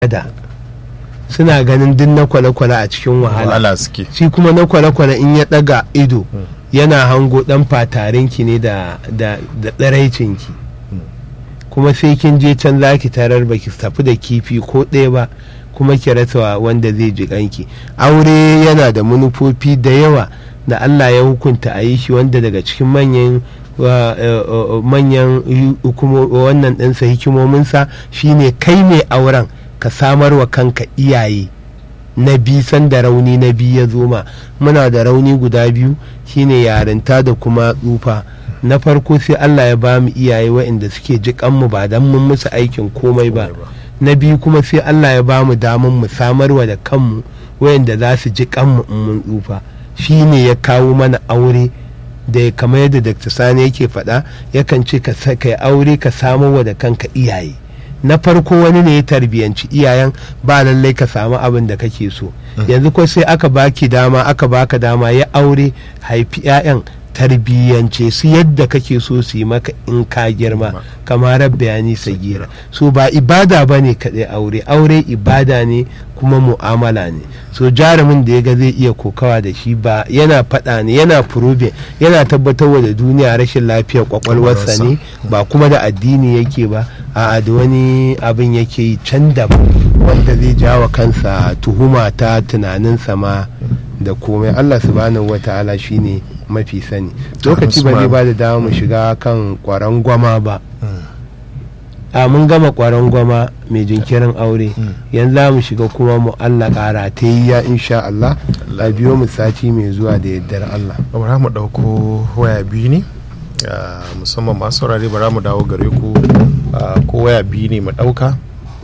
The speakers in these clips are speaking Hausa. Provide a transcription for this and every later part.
da suna ganin duk na kwale-kwale a cikin wahala wahala suke shi kuma na kwale-kwale in ya daga ido yana hango dan fatarinki ne da da da tsiraicinki kuma sai kin je can za ki tarar baki tafi da kifi ko ɗaya ba kuma ki rasa wanda zai ji kanki aure yana da manufofi da yawa da Allah ya hukunta a yi shi wanda daga cikin manyan wa- eh, eh, manyan hu- hukumo- wannan ɗinsa hikimominsa shine kai mai auren ka samar wa kanka iyaye na bi sanda rauni na biyu ya zo ma muna da rauni guda biyu shine yarinta da kuma tsufa na farko sai Allah ya ba mu iyaye waɗanda suke jiƙan mu ba don mun musu aikin komai ba na biyu kuma sai Allah ya ba mu damar mu samarwa da kanmu waɗanda za su ji kanmu in mun tsufa shine ya kawo mana aure da ya kamar yadda Dr. Sani yake faɗa yakan ce ka sa- kai aure ka samarwa da kanka iyaye na farko wani ne ya tarbiyanci iyayen ba lallai ka samu abin da kake so yanzu ko sai aka baki dama aka baka dama ya aure haifi 'ya'yan tarbiyyance su yadda kake so su yi maka in ka girma kamar bayani sagira so ba ibada ba ne kaɗai aure aure ibada ne kuma mu'amala ne so jarumin da ya ga zai iya kokawa da shi ba yana faɗa ne yana furobe yana tabbatarwa da duniya rashin lafiyar kwakwalwarsa ne ba kuma da addini yake ba a da wani abin yake yi can da wanda zai jawa kansa tuhuma ta tunaninsa ma da komai allah subhanahu wa ta'ala shine mafi sani lokaci ba zai ba da dama mu shiga kan kwaran gwama ba a mun gama kwaran gwama mai jinkirin aure yanzu za mu shiga kuma mu allah kara ta yi ya insha allah a biyo mu sati mai zuwa da yaddar allah bara mu ɗauko waya biyu ne ah, musamman masu saurare bara mu dawo gare ku ah, ko waya biyu ne mu ɗauka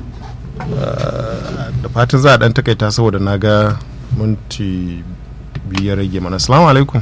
Ah, da fatan za a ɗan takaita saboda na ga minti biyu ya rage mana assalamu alaikum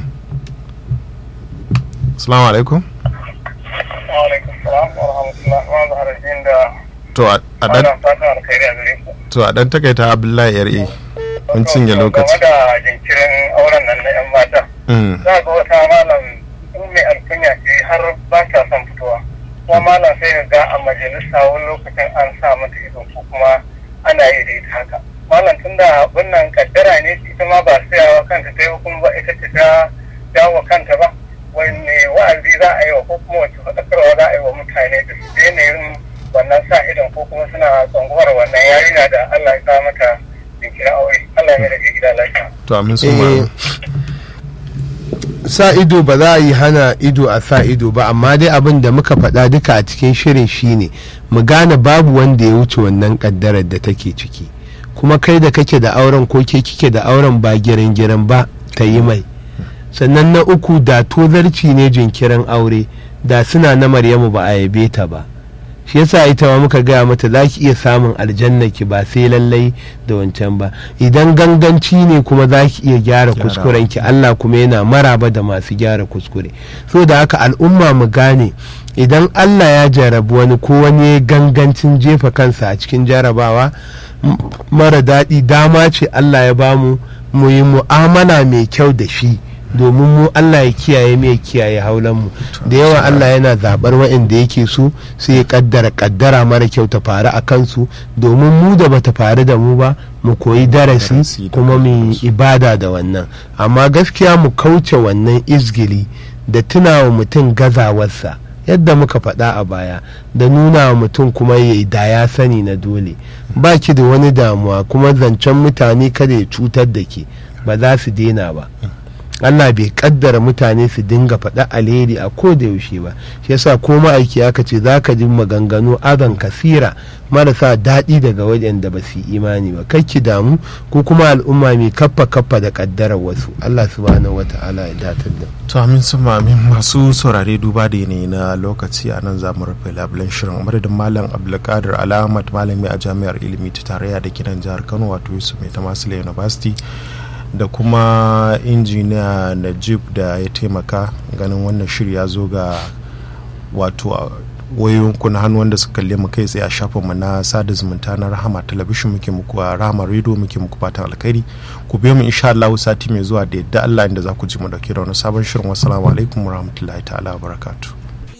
assalamu alaikum alaikum salam wa rahmatullah wa zahararin da to a a ɗan wannan fatan alkhairi a gare ku. to a ɗan takaita abdullahi ra mun cinye lokaci Game da jinkirin auren nan na 'yan mata. Mm, Za ga wata malam in mai alkunya ce har ba ta son fitowa. Kuma malam sai ka ga a majalisa wani lokacin an sa mata ido ko kuma ana yi da ita haka. Malam tun da wannan kaddara ne ita ma ba sayawa kanta ta yi ba kuma ba ita ce ta dawo kanta ba. Wanne wa'azi za a yi wa ko kuma wace faɗakarwa za a yi wa mutane da su daina yin wannan sa idon ko kuma suna tsangwar wannan yarinya da Allah ya sa mata jinkirin aure. Allah ya rage gida lafiya. to amin su Eh, ma sa ido ba za a yi hana ido a sa ido ba amma dai abin da muka faɗa duka a cikin shirin shine mu gane babu wanda ya wuce wannan ƙaddarar da take ciki kuma kai da kake da auren ko ke kike da auren ba girin girin ba ta yi mai sannan na uku da tozarci ne jinkirin aure da suna na maryamu ba a yabe ta ba shi yasa ita ma muka gaya mata za ki iya samun aljanna ki ba sai lallai da wancan ba idan ganganci ne kuma za ki iya gyara Gyara. kuskuren ki Allah kuma yana maraba da masu gyara kuskure so da haka al'umma mu gane idan Allah ya jarabi wani ko wani ya gangancin jefa kansa a cikin jarabawa m- mara daɗi dama ce Allah ya bamu mu yi mu'amala mai kyau da shi domin mu Allah ya kiyaye mu ya kiyaye haulan mu da yawa Allah yana zabar waɗanda yake so sai ya kaddara kaddara mara kyau ta faru a kansu domin mu da bata faru da mu ba mu koyi Darasi darasi da kuma mu yi ibada da wannan amma gaskiya mu kauce wannan izgili da tunawa mutum gazawarsa yadda muka faɗa a baya da nuna wa mutum kuma ya yi da ya sani na dole ba ki da wani damuwa kuma zancen mutane kada ya cutar da ke ba za su daina ba Allah bai kaddara mutane su dinga faɗa alheri a ko da yaushe ba shi yasa ko ma'aiki aka ce za ka ji maganganu azan kasira marasa daɗi daga waɗanda ba su yi imani ba kai ki damu ko kuma al'umma mai kaffa kaffa da kaddarar wasu Allah subhanahu wata'ala ya datar da to amin su ma amin masu saurare duba da yanayi na lokaci a nan za mu rufe labulen shirin madadin malam abdulkadir alamat malami a jami'ar ilimi ta tarayya da kiran jihar kano wato yusuf mai tamasila university da kuma injiniya najib da ya taimaka ganin wannan shiri ya zo ga wato a wayoyinku na hannu wanda suka kalle mu kai tsaye a shafinmu na sada zumunta na rahama talabishin muke muku a rahama radio muke muku fatan alkhairi ku biyo mu insha Allah sati mai zuwa da yadda Allah inda za ku ji mu dauke da wani sabon shirin wassalamu alaikum warahmatullahi ta'ala wabarakatuh